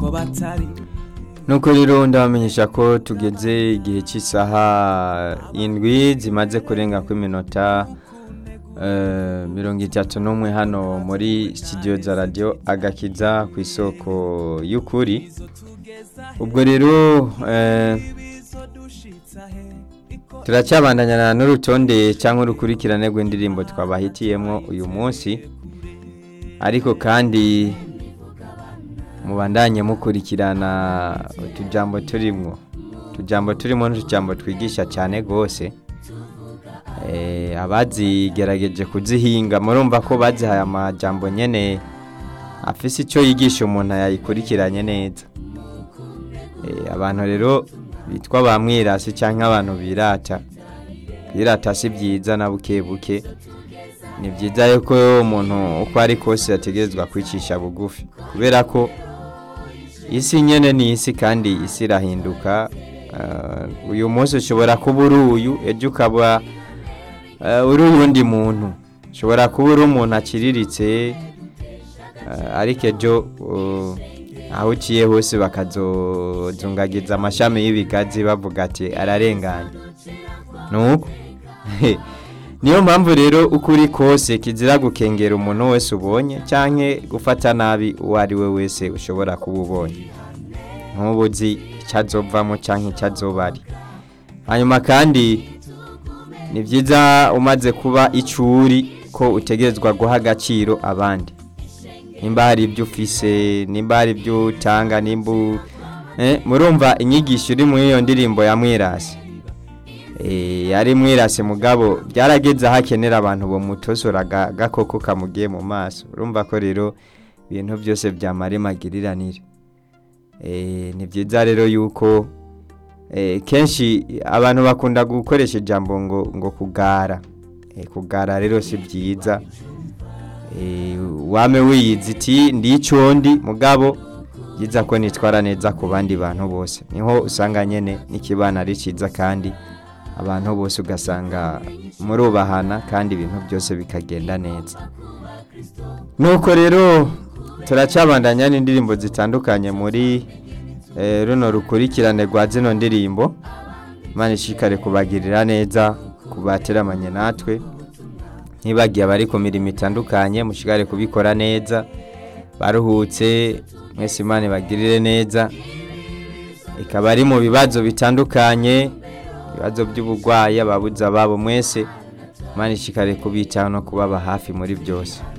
uko batari nuko rero ndabamenyesha ko tugeze igihe cy'isaha indwi zimaze kurenga ku iminota eh, mirongo itatu n'umwe hano muri studio za radio agakiza ku isoko y'ukuri ubwo rero eh, turacyabandanyana n'urutonde cyangwa urukurikirane rw'indirimbo twabahitiyemo uyu munsi ariko kandi mubandanye mukurikirana utujambo turimwo utujambo turimo n'utujambo twigisha cyane rwose Eh, abazigerageje kuzihinga murumva ko bazihaye amajambo nyene afise icyo yigisha umuntu yayikurikiranye neza Eh, abantu rero bitwa ba mwirasi cyangwa abantu birata kwirata si byiza na buke buke ni byiza yuko umuntu uko ari kose yategerezwa kwicisha bugufi kubera ko isi nyene ni isi kandi isi irahinduka Uh, uyu munsi ushobora kuba uri uyu ejo ukaba uh, uri uyundi muntu ushobora kuba uri umuntu akiriritse uh, ariko ejo uh, aho uciye hose bakazozungagiza amashami y'ibigazi bavuga ati ararenganye nuko niyo mpamvu rero uko uri kose kizira gukengera umuntu wese ubonye cyangwa gufata nabi uwo ari we wese ushobora kuba ubonye nk'ubu uzi icyo azovamo cyangwa icyo azoba ari hanyuma kandi ni byiza umaze kuba icuri ko utegerezwa guha agaciro abandi nimba hari ibyo ufise nimba hari ibyo utanga nimba u- eh, murumva inyigisho iri muri iyo ndirimbo ya mwirasi Eh, ari mwirasi mugabo byarageze aho akenera abantu bamutosora aga- agakoko kamugiye mu maso urumva ko rero ibintu byose byamara magiriranire Eh, ni byiza rero yuko eh, kenshi abantu bakunda gukoresha ijambo ngo ngo kugara Eh, kugara rero si byiza Eh, wame wiyizi iti ndi icondi mugabo byiza ko nitwara neza ku bandi bantu bose niho usanga nyene n'ikibana ari cyiza kandi abantu bose ugasanga murubahana kandi ibintu byose bikagenda neza nuko rero turacabandanya n'indirimbo zitandukanye muri eh, runo rukurikirane rwa zino ndirimbo imana ishikare kubagirira neza kubateramanye natwe ntibagiye abari ku mirimo itandukanye mushigare kubikora neza baruhutse mwese imana ibagirire neza ikaba ari mu bibazo bitandukanye ibibazo by'uburwayi ababuze ababo mwese imana ishikare kubitaho no kubaba hafi muri byose